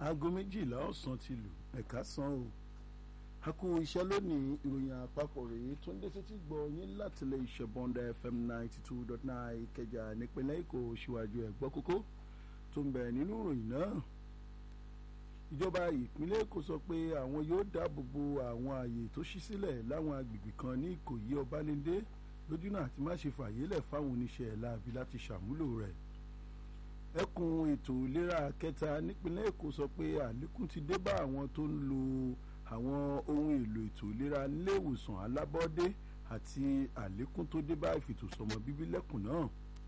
aago méjìlá ọ̀sán ti lù ẹ̀ka san o a kú iṣẹ́ lónìí ìròyìn àpapọ̀ rèé tó ń dé sétí gbọ́ yín láti lè ṣe bọ́ndà fm ninety two dot nine ìkẹjà nípínlẹ̀ èkó síwájú ẹ̀gbọ́ kókó tó ń bẹ nínú ìròyìn náà ìjọba ìpínlẹ̀ èkó sọ pé àwọn yóò dáàbò bo àwọn ààyè tó ṣí sílẹ̀ láwọn agbègbè kan ní ìkòyí ọbalẹ́ndé lójúnà àti má ṣe fàyélẹ̀ fáwọn oníṣẹ́ ẹ̀ láabi láti ṣàmúlò rẹ̀ ẹkùn ètò ìlera kẹta nípínlẹ̀ èkó sọ pé àlékún ti dé bá àwọn tó ń lo àwọn ohun èlò ètò ìlera nílé ìwòsàn alábọ́dé àti àlékún tó dé bá ìfètòsọ́mọ bíbí lẹ́kùn náà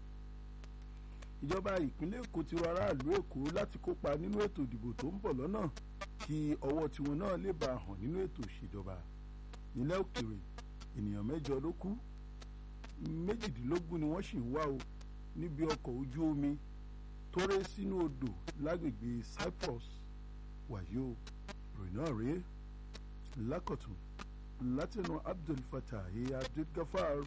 ìjọba ìpínlẹ̀ èkó ti rọ aráàlú èkó láti kópa nínú ètò ìdìbò tó ń bọ̀ lọ́nà kí ọwọ́ tiwọn náà lè bá hàn nínú ètò ìṣèjọba nílẹ̀ òkèrè ènìyàn mẹ́jọ ló kú méjìdínlógún ni wọ́n sì ń wá o níbi ọkọ̀ ojú omi tó ré sínú odò lágbègbè Cyprus wàyí o ròyìn náà rèé lákọ̀tún látẹnu Abdul Fattah Abdul Gafar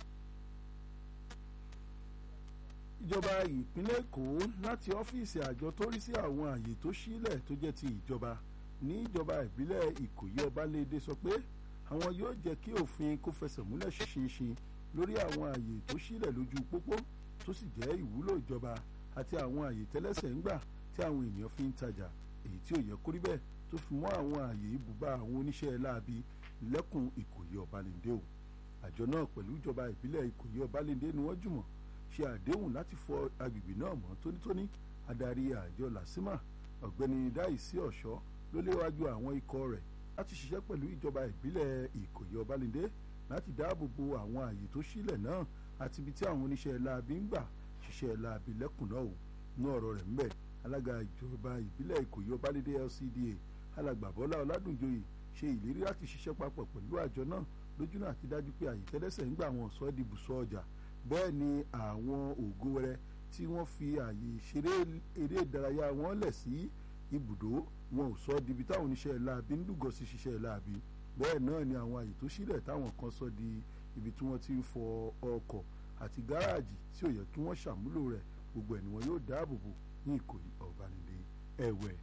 ìjọba ìpínlẹ̀ Èkó láti ọ́fíìsì àjọ tó rí sí àwọn àyè tó sílẹ̀ tó jẹ́ ti ìjọba ní ìjọba ìbílẹ̀ Ìkòyí Ọbalẹ́dẹ sọ pé àwọn yóò jẹ́ kí òfin kó fẹsẹ̀ múlẹ̀ ṣinṣin lórí àwọn àyè tó sílẹ̀ lójú pópó tó sì jẹ́ ìwúlò ìjọba àti àwọn àyè tẹ́lẹ̀sẹ̀ ń gbà tí àwọn ènìyàn fi ń tajà èyí tí ò yẹ kó rí bẹ́ẹ̀ tó fi mọ́ àwọn àyè ibùba àwọn oníṣẹ́ láabi lẹ́kùn Ìkòyí Ọbalẹ́ndé o àjọ náà pẹ̀lú ìjọba ìbílẹ̀ Ìkòyí Ọbalẹ́ndé ni wọ́n jùmọ̀ ṣe àdéhùn láti fọ agbègbè náà mọ́ tónítóní adarí àjọ làsímà ọ̀gbẹ́ni dáìsí ọ̀ṣọ́ ló léwájú àwọn ikọ̀ rẹ̀ láti ṣiṣẹ́ pẹ̀lú ìjọba ìbílẹ̀ Ìkòyí Ọbalẹ́ndé láti dáàbò bo àwọn àyè tó sílẹ̀ náà àti ibi tí àwọn oníṣẹ́ láabi ń gbà ṣiṣẹ́ láabi lẹ́kùn náà o ní ọ̀rọ̀ rẹ̀ ńbẹ̀ alága ìjọba ìbílẹ̀ Ìkòyí Ọbalẹ́ndé LCDA alàgbà Bọ́lá Ọládùnjoyè ṣe ìlérí láti ṣiṣẹ́ papọ̀ pẹ̀lú àjọ náà lójúnà àti dájú pé àyè tẹ́lẹ̀sẹ̀ ń gbà wọn sọ di ibùsọ̀ ọjà bẹ́ẹ̀ ni àwọn ògo wẹrẹ tí wọ́n fi àyè ìṣeré eré ìdárayá wọn lẹ̀ sí ibùdó wọn ò sọ dibi táwọn oníṣẹ́ láabi ń lúgọ sí ṣiṣẹ́ láabi bẹ́ẹ̀ náà ni àwọn àyè tó sílẹ̀ táwọn kan sọ di ibi tí wọ́n ti ń fọ ọkọ̀ àti gáràjì tí ò yẹ kí wọ́n ṣàmúlò rẹ̀ gbogbo ẹ̀ ni wọn yóò dáàbò bò ní Ìkòyí Ọbalẹ́ndé ẹ̀wẹ̀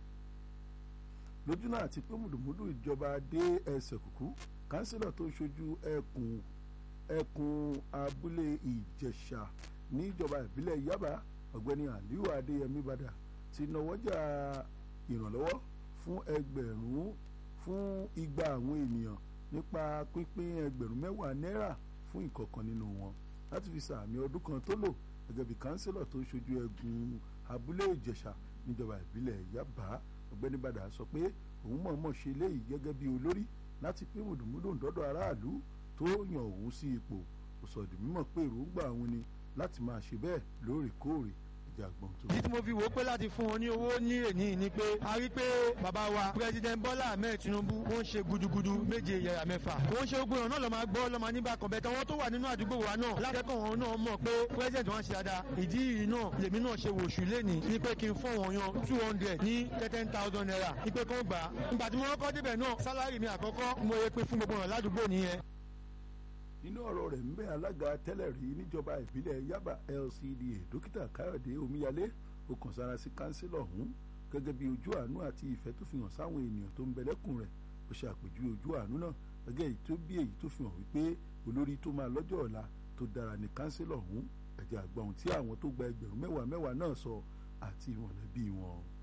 lójúnà àti pé mùdùmùdù ìjọba dé ẹsẹ̀ kùkú kánsílọ̀ tó ṣojú ẹkùn ẹkùn abúlé ìjẹ̀ṣà níjọba ìbílẹ̀ yaba ọ̀gbẹ́ni aliu adéyẹmí bàdà ti nọwọ́jà ìrànlọ́wọ́ fún ẹgbẹ̀rún fún igba àwọn ènìyàn nípa pínpín ẹgbẹ̀rún mẹ́wàá náírà fún ìkọ̀ọ̀kan nínú wọn láti fi sàmì ọdún kan tó lò gẹ́gẹ́ bí kánsílọ̀ tó ṣojú ẹkùn abúlé ìjẹ̀ṣà níjọba ìbílẹ̀ yaba ọ̀gbẹ́ni bàdà sọ pé òun mọ̀ọ́mọ̀ ṣe léyìí gẹ́gẹ́ bí olórí láti pín mùdùmùdù dọ́dọ̀ aráàlú tó yàn òun sí ipò kò sọ di mímọ̀ pé èròǹgbà òun ni láti máa ṣe bẹ́ẹ̀ lóòrèkóòrè ìjà gbọ̀n tó. ìdí tí mo fi wò ó pé láti fún wọn ní owó ní èní ni pé a rí pé bàbá wa president Bọ́lá Ahmed Tinubu wọ́n ń ṣe gudugudu méje yàrá mẹ́fà wọ́n ń ṣe gbogbo ìrànlọ́ lọ́ọ́ máa gbọ́ lọ́ọ́ máa níbà kan bẹ́ẹ̀ tán wọ́n tó wà nínú àdúgbò wa náà lákẹ́kọ̀ọ́ wọn náà mọ̀ pé president wọn ṣe dáadáa ìdí yìí náà lèmi náà ṣe wòṣù lẹ́nìí ní pé kí n fún wọn yan two hundred ní ten thousand naira ní pé kán gbà á nígbà tí mo kọ́kọ́ débẹ̀ náà sálárì mi àkọ́kọ́ mo yẹ pé fún gbogbo ọ̀rọ̀ ládùúgbò nìyẹn nínú ọ̀rọ̀ rẹ̀ ń bẹ alága tẹ́lẹ̀ rí níjọba ìbílẹ̀ Yaba LCDA dókítà Káyọ̀dé Omíyalé ó kàn sára sí kánsílọ̀ ọ̀hún gẹ́gẹ́ bí ojú àánú àti ìfẹ́ tó fi hàn sáwọn ènìyàn tó ń bẹ lẹ́kùn rẹ̀ ó ṣe àpèjúwe ojú àánú náà gẹ́gẹ́ èyí tó bí èyí tó fi hàn wípé olórí tó máa lọ́jọ́ ọ̀la tó dára ní kánsílọ̀ ọ̀hún ẹ̀jẹ̀ àgbà ohun tí àwọn tó gba ẹgbẹ̀rún mẹ́wàá mẹ́wàá náà sọ àti ìmọ̀lẹ́bí wọn.